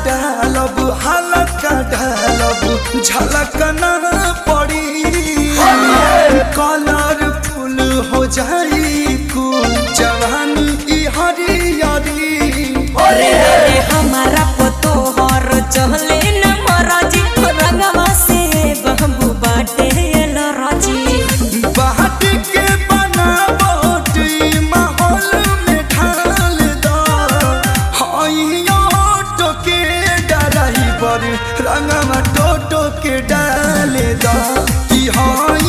डालब हल्का डालब झलक न पड़ी कलरफुल हो जाई कुल जवानी ई हरियरी रे रे हमारा पतो हर चहले न मराजी रंगवा से बहबू बाटे लराजी बाट के बनावट ई माहौल में ढाल दो हइयो टोके डराइबर रंगवा टोटो के डाल दो कि हई